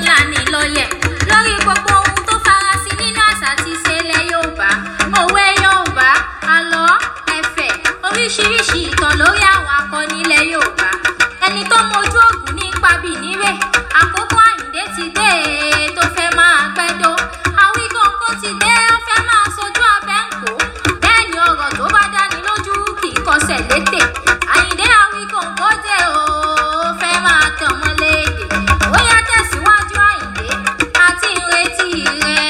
lani lọ́yẹ̀ lórí gbogbo ohun tó farasin nínú àṣà àti ìṣe ilẹ̀ yorùbá òwe yorùbá àlọ́ ẹ̀fẹ̀ oríṣiríṣi ìtàn lórí àwọn akọni ilẹ̀ yorùbá ẹni tó mojú ògùn ní pabì nírè àkókò àyíndé ti dé e, tó fẹ́ máa gbẹ́dọ́ àwíkọ́ńkọ́ ti dé ó fẹ́ máa sojú abẹ́ ń kó bẹ́ẹ̀ ni ọ̀rọ̀ tó bá dáni lójú kì í kọsẹ̀ létè àyíndé àwíkọ́ńkọ́ dé o ó fẹ́ máa tàn mọ́ léde ó yá tẹ̀síwájú àyíndé àti ìrètí rẹ̀.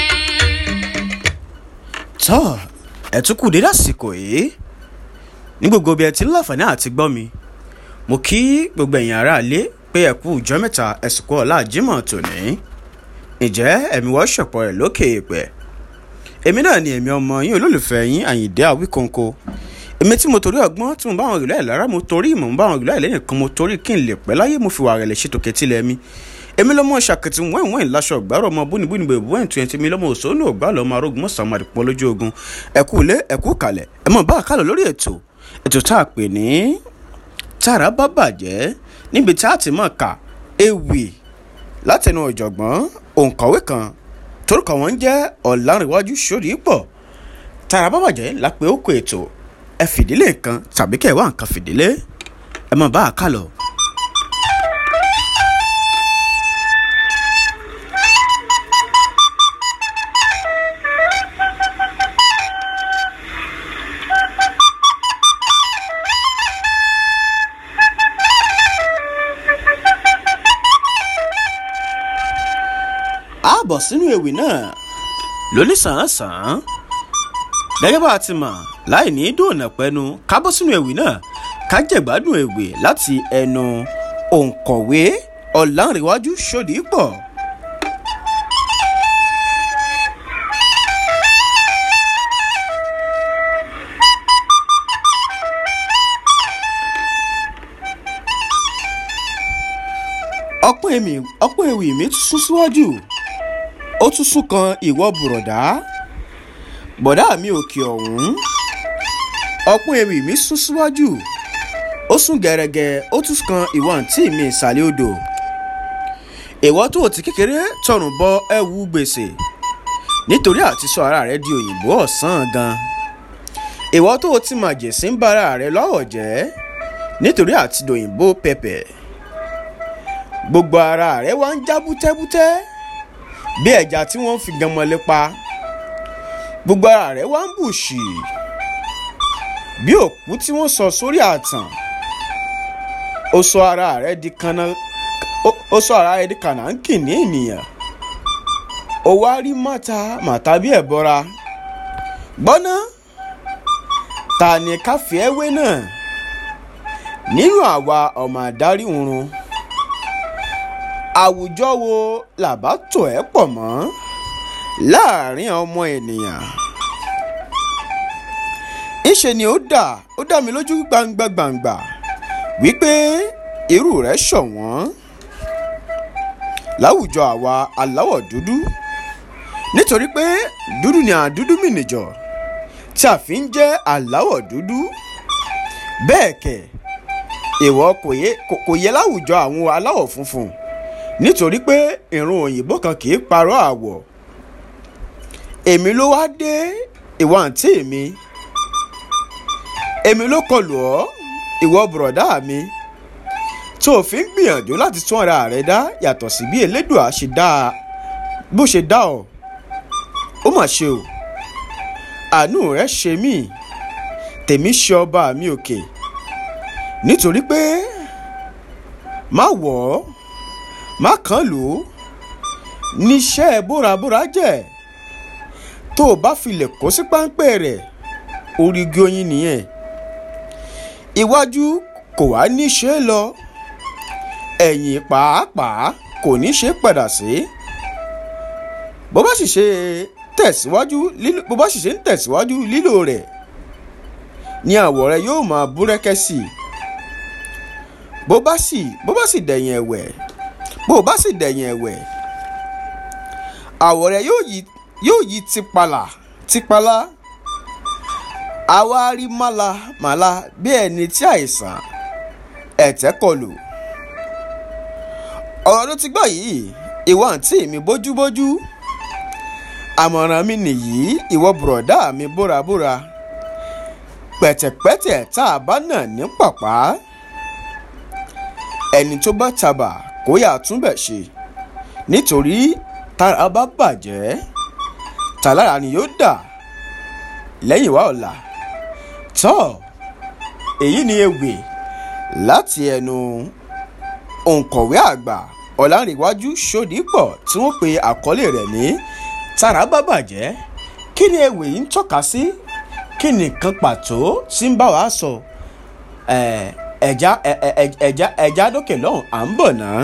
tọ́ ẹ̀ tún kù dédé àsìkò yìí ní gbogbo bí ẹ ti ń láǹfààní àti gbọ́ mi mo kí gbogbo ẹ̀yin aráalé pé ẹ kú ìjọ mẹ́ta ẹ̀sìnkú ọ̀la Jímọ̀ tòní ǹjẹ́ ẹ̀mí wọ́n ṣọ̀pọ̀ rẹ̀ lókè èèpẹ̀ èmi náà ni èmi ọmọ yín olólùfẹ́ yín Àyìndé Àwíkọ́nkọ́ èmi tí mo torí ọgbọ́n tí mo bá àwọn ìlú ẹ̀ lára mo torí ìmọ̀ mo bá àwọn ìlú ẹ̀ lẹ́yìn kan mo torí kí n lè pẹ́ láyé mo fi wà rẹ̀ lè ṣètò kẹtílẹ̀ mi èmi lọ́mọ ṣàkìtì wẹ́n wẹ́n láṣọ ọ̀gbárò ọmọ búnibúni bèbú wẹ́n tuntun èmi lọ́mọ òṣòwò ọ̀gbá lọ́mọ arógun mọ́sàn-án àdìpọ̀ lójú ogun ẹ̀kú ilé ẹ̀kú kalẹ̀ ẹ mọ̀ bá a kálọ̀ lórí ètò ètò tá a pè ní tára bá bàjẹ́ níbi tá a ti mọ̀ ká ewì látẹnu ọ̀jọ̀gbọ́n òǹkọ̀wé kan torúkọ wọn jẹ́ ọ̀làǹrẹ̀wájú sórí pọ̀ tára bá bàjẹ́ lápẹ́ òkú ètò ẹ fìdílé nǹkan tàbí kẹ́ ẹ wá nǹkan fìdílé ẹ mọ̀ bá a kálọ̀. a bọ̀ sínú ewì náà lóní sàn-án-sàn gẹ́gẹ́ bá a ti mọ̀ láì ní dòònà pẹ́nu ká bọ́ sínú ewì náà ká jẹ̀gbádùn ewì láti ẹnu òǹkọ̀wé ọ̀làǹrẹ̀wájú ṣòdìpọ̀. ọpọ́n èmi ọpọ́n ewì mi tún sún síwájú ó tún sún kan ìwọ bùrọ̀dá bọ̀dá mi òkè ọ̀hún ọpọ́n ewì mi sún síwájú ó sún gẹ̀rẹ́gẹ́ ó tún kan ìwọ àǹtí mi ìsàlẹ̀ odò ìwọ tó ti kékeré tọrùn bọ ẹ̀wù gbèsè nítorí àti sọ ara rẹ di òyìnbó ọ̀sán gan ìwọ tó ti màjèsí ń bára rẹ lọ́wọ́ jẹ́ nítorí àti dòyìnbó pẹpẹ gbogbo ara rẹ wá ń já bútẹ́bútẹ́ bí ẹja tí wọ́n fi ganmọ́lé pa gbogbo ara rẹ wá ń bù ṣì bí òkú tí wọ́n sọ sórí àtàn ó sọ ara rẹ di kanna ó sọ ara rẹ di kànáńkì ní ènìyàn ó wá rí màtá màtá bí ẹ̀bọra gbọ́ná ta ni káfí ẹ̀wé náà nínú àwa ọmọ àdárí oorun àwùjọ wo làbá tò ẹ́ pọ̀ mọ́ láàrin ọmọ ènìyàn. ńṣe ni ó dà ó dá mi lójú gbangba gbangba wípé irú rẹ̀ ṣọ̀wọ́n láwùjọ àwa aláwọ̀ dúdú nítorí pé dúdú ni àdúdú mìnìjọ tí a fi ń jẹ́ aláwọ̀ dúdú bẹ́ẹ̀ kẹ̀ ìwọ kò yẹ láwùjọ àwọn aláwọ̀ funfun nítorí pé ìrun òyìnbó kan kì í parọ́ àwọ̀ èmi ló wá dé ìwọ àǹtí mi èmi ló kọlù ọ́ ìwọ bùrọ̀dá mi tó o fi ń gbìyànjú láti tún ara rẹ dá yàtọ̀ sí bí elédùà ṣe dá a bó ṣe dá ọ ó mà ṣe o àánú rẹ ṣe mí tèmi ṣe ọba mi òkè nítorí pé má wọ̀ ọ́ má kàn lò ó níṣẹ́ bórabóra jẹ́ tó o bá filẹ̀ kó sí páńpẹ́ rẹ̀ orígi oyin nìyẹn iwájú kò wá ní ṣe é lọ ẹ̀yìn pàápàá kò ní ṣe é padà sí bó bá sì ṣe tẹ̀síwájú lílo bó bá sì ṣe ń tẹ̀síwájú lílò rẹ̀ ni àwọ̀ rẹ̀ yóò máa búrẹ́kẹ́ sí i bó bá sì bó bá sì dẹ̀yìn ẹ̀wẹ̀ bó o bá sì dẹ̀yìn ẹ̀wẹ̀ àwọ̀ rẹ̀ yóò yí yóò yí tipala tipala àwa rí mala mala bí ẹni tí àìsàn ẹ̀tẹ̀ kọlù ọ̀rọ̀ ló ti gbọ́ yìí ìwọ àǹtí mi bójúbójú àmọ̀ràn mi nìyí ìwọ bùrọ̀dá mi búrabúra pẹ̀tẹ̀pẹ̀tẹ̀ tá a bá nà ní pàpà ẹni tó bá tabà kó yà túnbẹ̀ ṣe nítorí tára bá bàjẹ́ tàlára ni yóò dà lẹ́yìn wá ọ̀la tọ́ èyí ni ewì láti ẹnu òǹkọ̀wé àgbà ọ̀làǹrẹ̀wájú ṣòdìpọ̀ tí wọ́n pe àkọlé rẹ̀ ní tára bá bàjẹ́ kí ni ewì yìí ń tọ́ka sí kí ni nǹkan pàtó tí ń bá wa sọ ẹ̀já ẹ̀já ẹ̀já dókè lọ́hùn à ń bọ̀ náà.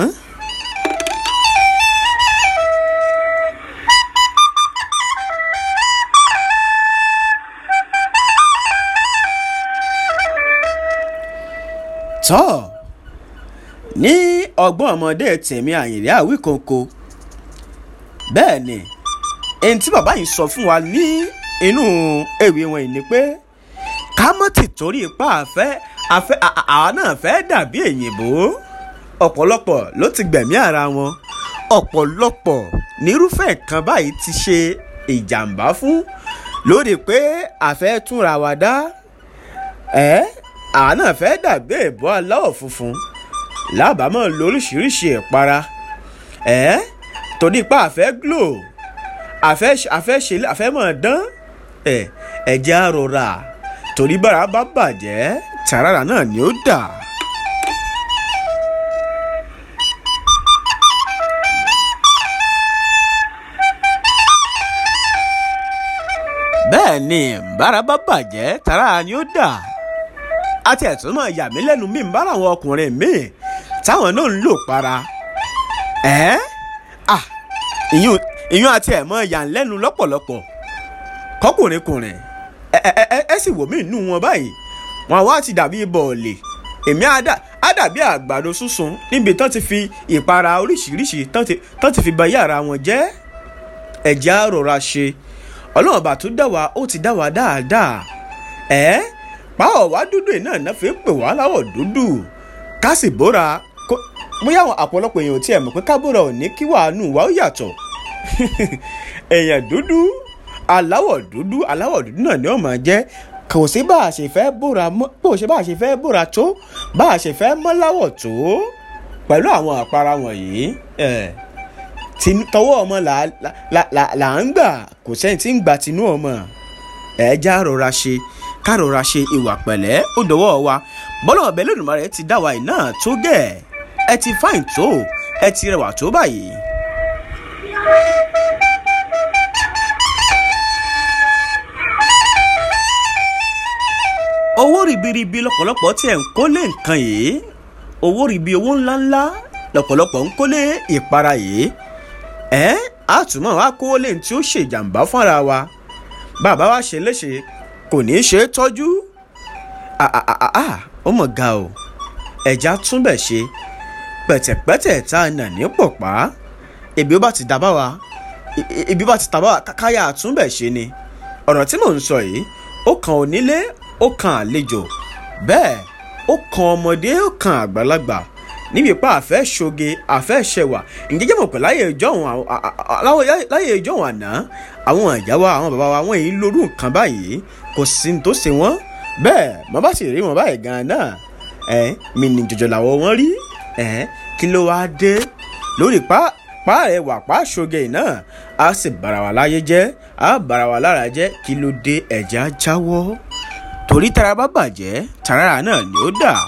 tọ́ ní ọgbọ́n ọmọdé tèmi àyìnlé àwíkòǹkò bẹ́ẹ̀ ni ẹni tí bàbá yìí sọ fún wa ní inú ewì wọn yìí ni pé ká mọ́ ti torí ipá àfẹ́ àfẹ́ àwa náà fẹ́ dàbí èyìnbó ọ̀pọ̀lọpọ̀ ló ti gbẹ̀mí ara wọn ọ̀pọ̀lọpọ̀ nírúfẹ́ nǹkan báyìí ti ṣe ìjàmbá fún lórí pé àfẹ́ túnra wa dá ẹ́ àwa náà fẹ́ dàbí èbó aláwọ̀ funfun lábàámọ̀ lóríṣiríṣi ìpara ẹ́ torí pé àfẹ́ glo àfẹ́ àfẹ́ ṣe àfẹ́ mọ̀ dán ẹ̀ ẹ̀jẹ̀ àròrà torí bára bá bàjẹ́ tàràrà náà ni ó dà. bẹ́ẹ̀ ni bára bá bàjẹ́ tàràrà ni ó dà àti ẹ̀tún náà yà mí lẹ́nu mi ń bá àwọn ọkùnrin míì táwọn náà ń lò para ẹ́ à ìyún ìyún àti ẹ̀ mọ́ yà ń lẹ́nu lọ́pọ̀lọpọ̀ kọkùnrinkùnrin ẹ ẹ ẹ ẹ sì wò mí nù wọn báyìí wọn wá ti dàbí bọ̀ọ̀lì èmi á dàbí àgbàdo sísun níbi tán ti fi ìpara oríṣiríṣi tán ti fi ba yàrá wọn jẹ́ ẹ̀jẹ̀ á rọra ṣe ọlọ́run ọba tó dá wa ó ti dá wa dáadáa ẹ́ pàwọ̀ wá dúdú yìí náà náà fi pè wá láwọ̀ dúdú ká sì bóra bóyá àwọn àpọ̀lọpọ̀ èèyàn ò tiẹ̀ mọ̀ pé ká bóra ò ní kí wàánù wa ó yàtọ̀ èèyàn dúdú aláwọ̀ dúdú aláwọ̀ dúdú náà ni ó máa jẹ́ kò sí bá a ṣe fẹ́ bóra mọ́ kò sí bá a ṣe fẹ́ bóra tó bá a ṣe fẹ́ mọ́ láwọ̀ tó pẹ̀lú àwọn àpárá wọ̀nyí tọwọ́ ọmọ là ń gbà kò sẹ́ni tí ń gbà tinú ọmọ ẹ̀ já rọra ṣe ká rọra ṣe ìwà pẹ̀lẹ́ ó dọwọ́ wa bọ́lá ọ̀bẹ lónìí ti dá wa yìí náà tó gẹ̀ ẹ ti fáìn tó ẹ ti rẹwà tó báyìí. owó ribiribi lọ́pọ̀lọpọ̀ tí ẹ̀ ń kólé nǹkan yìí owó ribi owó ńláńlá lọ́pọ̀lọpọ̀ ń kólé ìpara yìí ẹ̀ àtúmọ̀ wá kó lè tí ó ṣèjàmbá fúnra wa bàbá wa ṣe léṣe kò ní í ṣe é tọ́jú ó mọ̀ ga o ẹ̀já túnbẹ̀ ṣe pẹ̀tẹ̀pẹ̀tẹ̀ tá a nà ní pọ̀pá ebi ó bá ti dá bá wa ebi ó bá ti tà bá wa káyà túnbẹ̀ ṣe ni ọ̀rọ̀ tí mò ń sọ yìí ó kan onílé ó kan àlejò bẹ́ẹ̀ ó kan ọmọdé ó kan àgbàlagbà níbi ipá àfẹ́ ṣoge àfẹ́ ṣẹwà ǹjẹ́ jẹ́ mọ̀ pé láyé ìjọ́hun láyé ìjọ́hun àná àwọn ìyá wa àwọn bàbá wa wọ́n yìí lórú nǹkan báyìí kò sí ní tó ṣe wọ́n bẹ́ẹ̀ mo bá sì rí wọn báyìí gan-an náà ẹ̀ mi ní jọjọ làwọn wọn rí ẹ̀ kí ló wáá dé lórí pa pa ẹ̀ wà pa ṣoge náà á sì bara wa láyé jẹ́ á bara wa lára jẹ́ kí ló dé ẹ̀já jáwọ́ torí tara bá bàjẹ́ tara náà ni ó dà.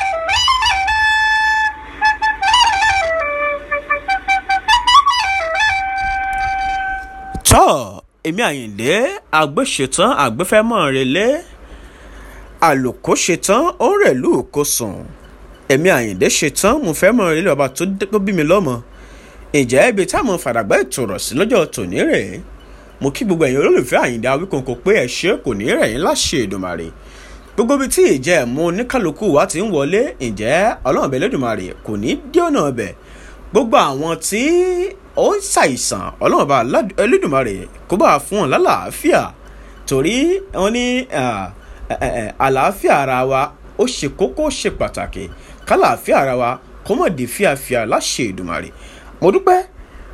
tọ́ èmi àyìndé àgbéṣetán àgbéfẹ́mọ́ relé àlòkó ṣetán ó ń rẹ̀lú kó sùn èmi àyìndé ṣetán mo fẹ́ mọ̀ relé ọba tó bí mi lọ́mọ ǹjẹ́ ibi táwọn fàdàgbà ètò rọ̀ sí lọ́jọ́ tòní rẹ̀ mo kí gbogbo ẹ̀yin olólùfẹ́ àyìndé awíkòǹkò pé ẹ ṣe kò ní rẹ̀ yín láṣẹ Èdùmàrè gbogbo ibi tí ìjẹ́ ẹ̀mú oníkálukú wa ti ń wọlé ǹjẹ́ ọlọ́run bẹ̀ lẹ́dùnmarè kò ní dí ọ̀nà ọbẹ̀ gbogbo àwọn tí ó ń ṣàìsàn ọlọ́run bá Ẹlẹ́dùmarè kó bá fún wọn lálàáfíà torí wọn ní àlàáfíà ara wa ó ṣe kókó ó ṣe pàtàkì kálàáfíà ara wa kó mọ̀ di fíafíà láṣẹ Èdùmarè mo dúpẹ́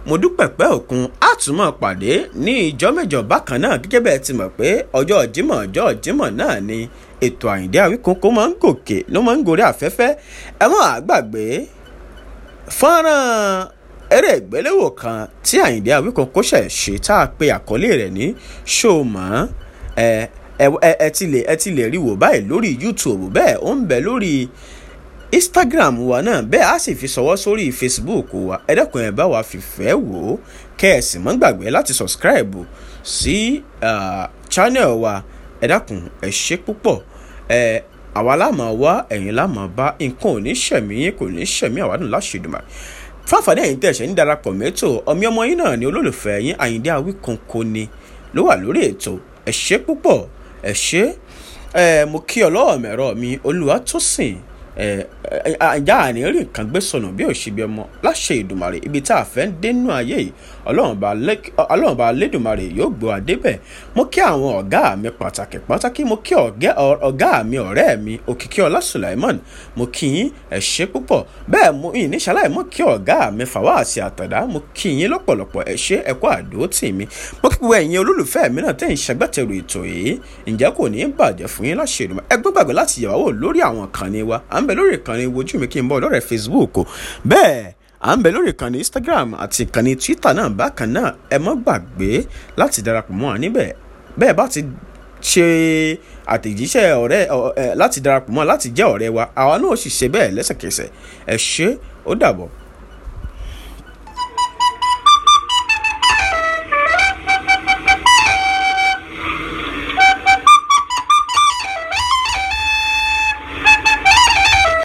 mo dúpẹ́ pẹ́ òkun á tún mọ̀ pàdé ní ìjọ mẹ́jọ bákan náà gẹ́gẹ́ bẹ́ẹ̀ ti mọ̀ pé ọjọ́ jímọ̀ ọjọ́ jímọ̀ náà ni ètò àyíndé àwíkókó máa ń gòkè ló máa ń gorí afẹ́fẹ́ ẹ mọ́ àgbàgbé fọ́nrán eré ìgbéléwò kan tí àyíndé àwíkókó ṣẹ̀ ṣe tá a pe àkọlé rẹ̀ ní ṣòmọ́ ẹ ẹ ẹ ti lè ẹ ti lè rí wò báyìí lórí youtube bẹ́ẹ̀ ó ń bẹ lórí instagram wa náà bẹ́ẹ̀ á sì fi ṣọwọ́ sórí facebook wa ẹ dẹ́kun ẹ bá wa fìfẹ́ wò ó kẹ́ ẹ sì mọ́ gbàgbé láti subscribe sí uh, channel wa ẹ dákun ẹ ṣe púpọ̀ ẹ àwa láàmú wá ẹ̀yin láàmú bá nǹkan ò ní ṣẹ̀mí yín kò ní ṣẹ̀mí àwádùn láṣẹ̀dùmá fáfàdé ẹ̀yin tẹ̀ ṣẹ̀ ń darapọ̀ mẹ́tò ọmọ ọmọ yín náà ni olólùfẹ́ yín àyíndé awíkóńkó ni ló wà lórí ètò ẹ ṣe púpọ̀ ẹ ṣe ẹ mo kí ọlọ́wọ́ mẹ́rọ mi olúwa tó sìn ajá àní rí nǹkan gbé sọnù bí òṣìbí ọmọ láṣẹ ìdùmarè ibi tá a fẹ́ ń dénú ayé yìí ọlọ́run bá lédùmarè yóò gbọ́ adébẹ̀ mo kí àwọn ọ̀gá mi pàtàkì pàtàkì mo kí ọ̀gá mi ọ̀rẹ́ mi òkìkí ọlá sulaimon mo kí yín ẹ ṣé púpọ̀ bẹ́ẹ̀ mo yìn ní ṣaláì mo kí ọ̀gá mi fàwáàsì àtàdá mo kí yín lọ́pọ̀lọpọ̀ ẹ ṣé ẹ kú àdó tì mí mo kí gbogbo ẹ̀yin olólùfẹ́ mi náà tẹ̀ ń ṣagbátẹrù ètò yìí ǹjẹ́ kò ní í bàjẹ́ fún yín láṣẹ ìdùmarè ẹ gbọ́gbàgbé láti yẹ̀wò wò lórí àwọn ìkànnì wa à ń bẹ lórí ìkànnì wojú mi kí n bọ́ lọ́rẹ̀ facebook bẹ́ẹ̀ à ń bẹ lórí ìkànnì instagram àti ìkànnì twitter náà bákan náà ẹ mọ́ gbàgbé láti darapọ̀ mọ́ wa níbẹ̀ bẹ́ẹ̀ bá ti ṣe àtẹ̀jíṣẹ́ ọ̀rẹ́ láti darapọ̀ mọ́ láti jẹ́ ọ̀rẹ́ wa àwa náà sì ṣe bẹ́ẹ̀ lẹ́sẹ̀kẹsẹ̀ ẹ ṣé ó dàbọ̀.